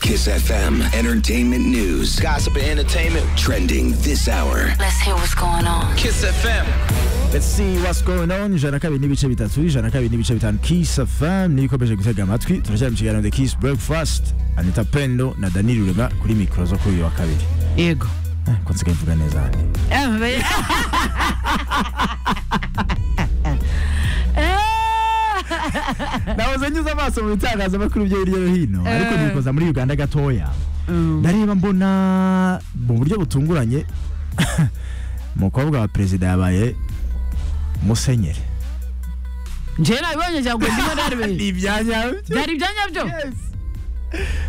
Kiss FM. Entertainment news. Gossip and entertainment. Trending this hour. Let's hear what's going on. Kiss FM. Let's see what's going on ijana kabiri n'ibice bitatu ijana kabiri n'ibice bitanu kiss fm niyo ikomeje gutega amatwi turashyira mu kiganiro the kiss breakfast anita pendo na danili rurema kuri mikoro zo kuri uyu wa kabiri yego Eh, ko nsigaye mvuga neza hano Eh, be- Eh, nahoze nyuze amaso mu bitangazamakuru byo hirya no hino ariko Eh. nikoza muri uganda gatoya ndareba mbona mu buryo butunguranye umukobwa wa perezida yabaye musenyeri njyewe nabibonye cyangwa ndimo narebe ibyanya bye byari ibyanya byo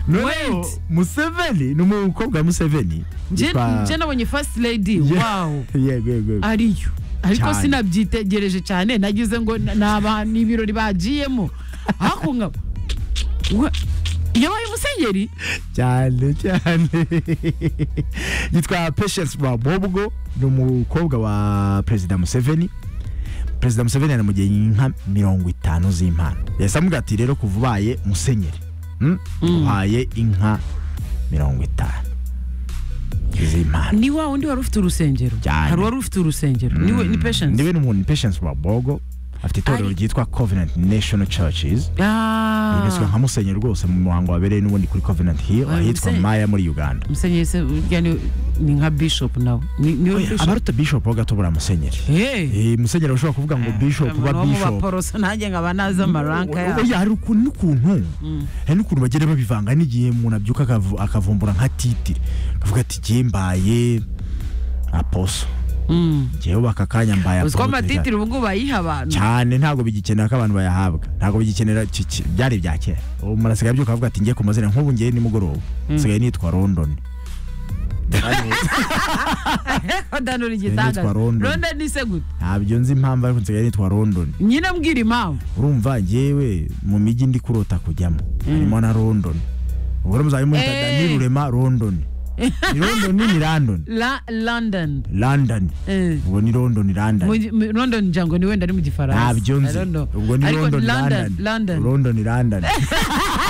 noneho Wait. museveni ni umukobwa wa museveni Njye- Yitwa- njye nabonye first lady Ye- wow yego yego yego. ariyo ariko Cyane. sinabyitegereje cyane nagize ngo ni aba- ni ibirori bagiyemo ariko nkaba Wa- yabaye umusenyeri cyane cyane yitwa patience babobwo ni umukobwa wa perezida museveni perezida museveni yanamugeye inka mirongo itanu z'impano yahise amubwira ati rero kuva ubaye musenyeri mm? uhaye inka mirongo itanu z'impano ni wa wundi wari ufite urusengero Cyane. hari uwari ufite urusengero niwe ni patience niwe ni umuntu patience babogo afite itorero Ari- ryitwa covenant national churches Ah. yibitswe nka musenyeri rwose mu muhango wabereye n'ubundi kuri covenant hill Wabaye ahitwa musenyeri. maya muri uganda musenyeri se burya ni ni nka bishop nawe ni ni we bishop abaruta bishop ho gato buriya musenyeri Eh, Eh, musenyeri ushobora kuvuga ngo bishop umuntu ba wo mu bishop baporoso nanjye nkaba nazi amaranka yabo oya hari ukuntu n'ukuntu hari n'ukuntu bagenda babivanga n'igihe umuntu abyuka akavu- akavumbura nka titire akavuga ati igihe mbaye aposo ngewe baka kanya mbaye uziko aposo amatitiri ubu ngubu bayiha abantu cyane ntabwo bigikenera ko abantu bayahabwa ntabwo bigikenera ki- ki- byari bya kera ubu umuntu asigaye abyuka avuga ati ngiye ku mazina nk'ubu ngiye nimugoroba nsigaye nitwa london adanura Yitwa igitangaza London. ronda ni se gute ntabyo nzi impamvu ariko nsigaye nitwa london nyine mbwira impamvu urumva ngewe mu mijyi ndi kurota kujyamo harimo na london ubwo rero muzajya murita Eh. dani rurema london ni london ni london La- london london Eh. ubwo ni london london Mu- mu- london ngira ngo ni wenda ari mu gifaransa ntabyo I nzi don't know. ubwo ni Ariko london london london london london london